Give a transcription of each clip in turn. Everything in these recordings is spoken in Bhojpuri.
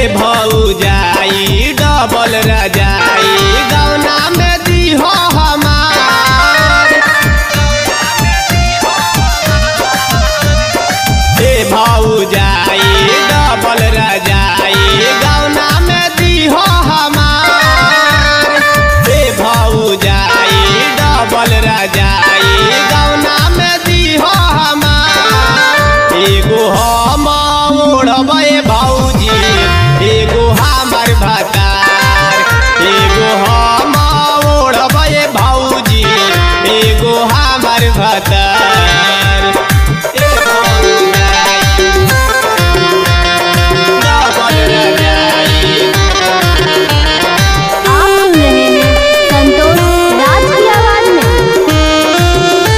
ए भौजाई डबल रजाई गौना में दीहो हमार ए भौजाई डबल रजाई गौना में दीहो हमार ए भौजाई डबल रजाई गौना में दीहो हमार एगो हम ओढ़बै भौजी एगो हमर भतार एगो हम ओढ़बै भौजी एगो हमर भतार ए भौजाई डबल रजाई आप सुन रहे हैं संतोष राज की आवाज में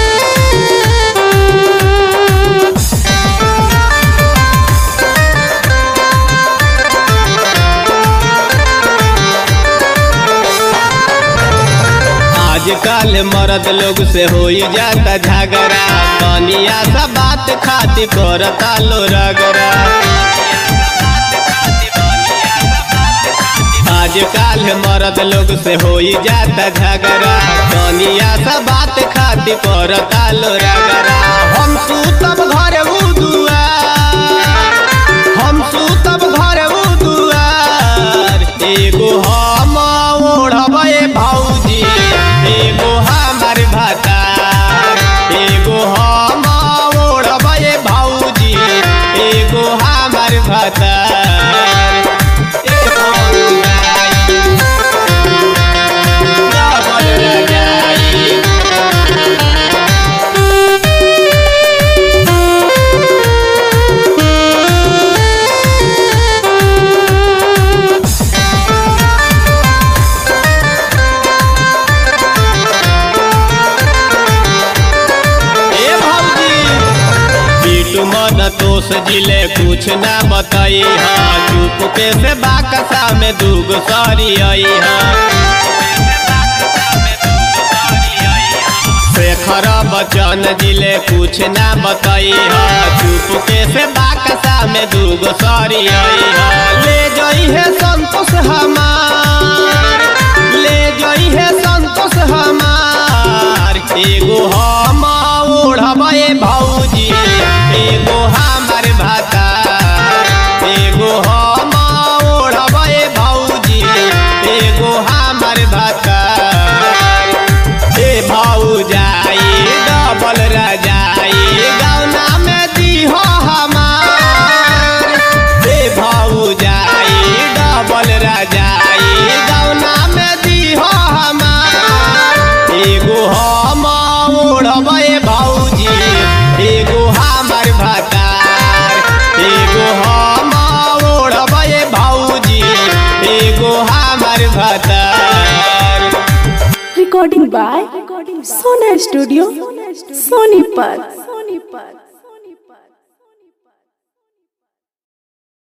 आजकल मर्द लोग से हो जाता झगड़ा कनिया सा बात खातिर करता लो रगड़ा आजकल मर्द लोग से हो जाता झगड़ा कनिया सा बात खातिर करता लो रगड़ा हम सूतब घर उ दुआर हम सूतब घर उ दुआर एगो हम ओढ़बै भौजी एगो हमर भतार एगो हम ओढ़बै भौजी एगो हमर भतार ए भौजाई, डबल रजाई ए भौजी पीटू मन तोस जिले कुछ ना बताई हा चुप के से बाकसा में दूगो सारी आई हा शेखर बचन जिले कुछ ना बताई हा चुप के से बाकसा में दूगो सारी आई हा ले जाई है संतोष हमार ले जाई है संतोष हमार एगो हम ओढ़बै भौजी एगो हमर भतार एगो हम ओढ़बै भौजी एगो हमर भतार ए भौजाई डबल रजाई गौना में दीहो हमार ए भौजाई डबल रजाई गौना में दीहो हमार एगो हम ओढ़बै भौजी एगो हमर भतार एगो हम ओढ़बै भौजी एगो हमर भतार recording by Sona Studio, Sonipat.